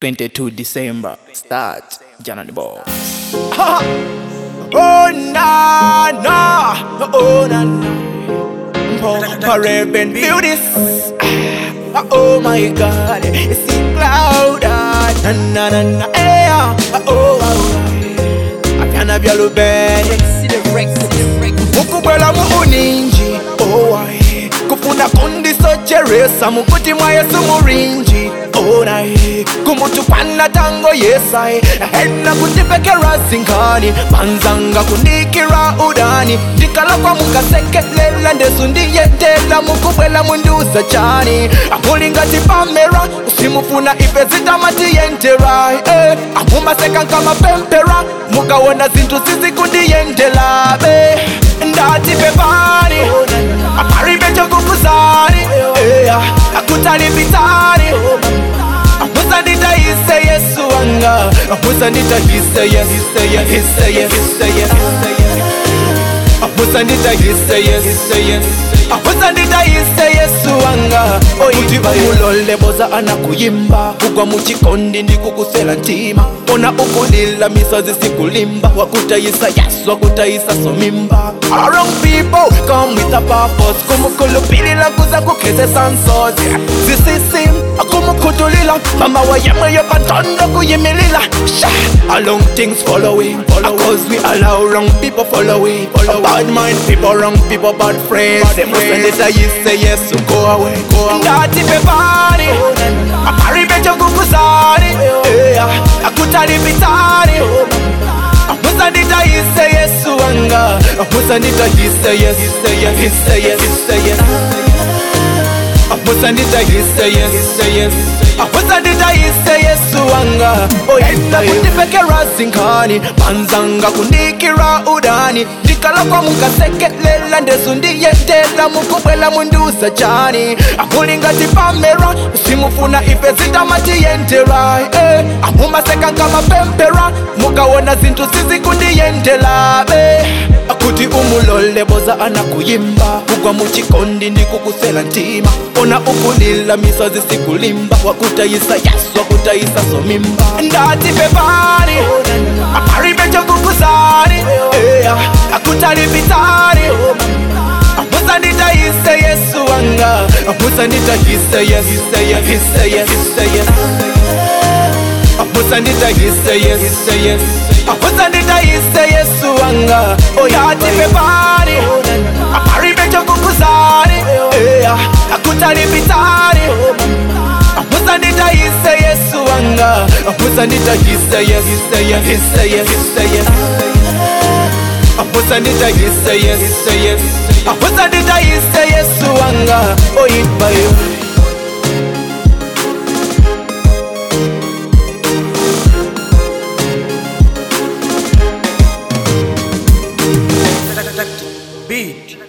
22 December. Start. January Ball. Oh na na, oh na na. Papa Raven, feel this. Ah, Oh my God, it's in cloud. ah, Na na na na, eh, ah, oh, oh, oh. Akana byalo ben. Mukubwela mu uninji, oh aye. Kufuna kundi socheresa mukuti mwa Yesu murinji. Oh nae, kumutukwana tango yesai Hena kutipekera zinkani Panzanga kunikira udani Ndikalakwa mukasekelela ndesu ndiyetela Mukubwela munduza chani Amulingati pamera Usimufuna ife zitamatiyentera eh. Amumaseka nkamapempera Mukawona zintu zizikundiyendela be Ndati pepani Aparibe chokukuzani eh. Akutali vitani Amusa nditayise Yesu wanga Amusa nditayise Yesu Hise Hise Hise Hise Amusa nditayise Yesu Amusa nditayise Yesu wanga Kuti umulole boza anakuyimba kugwa muchikondi ndikukusela ntima ona ukulila misozi sikulimba wakutayisa Yesu wakutayisa somimba All wrong people come with a purpose kumukulupilila kuza kukhesesa nsozi zisisim akumukhutulila mama wayemwe yopantondo kuyimilila sha along things following cause we allow wrong people following follow bad mind people wrong people bad friends semusendeta yise yesu go away go away ndati pepani aparibe chokukuzani yeah. akutali vitani Amusa nditayise Yesu wanga Amusa nditayise Yesu Hise Hise Amusa nditayise Yesu Amusa nditayise Yesu wanga Oyenda kutipekera zinkani Panzanga kunikira udani Ndikalakwa mukasekelela ndesu ndiyetela Mukubwela munduza chani Amulingati pamera Simufuna ife zitamatiyentera eh. Amumaseka nkamapempera Mukawona zintu zizikundiyendela be akuti umulole boza anakuyimba kugwa muchikondi ndikukusela ntima ona ukulila misozi sikulimba wakutayisa yesu wakutayisa somimba ndati pepani aparibe chokukuzani yeah. akutali vitani amusa nditayise yesu wanga amusa nditayise yesu Hise Hise Amusa nditayise Yesu Amusa nditayise Yesu wanga Oyati pepani Aparibe chokukuzani yeah. Akutali vitani Amusa nditayise Yesu wanga Amusa nditayise Yesu Hise Hise Amusa nditayise Yesu Amusa nditayise Yesu wanga Oyipa yo Beat.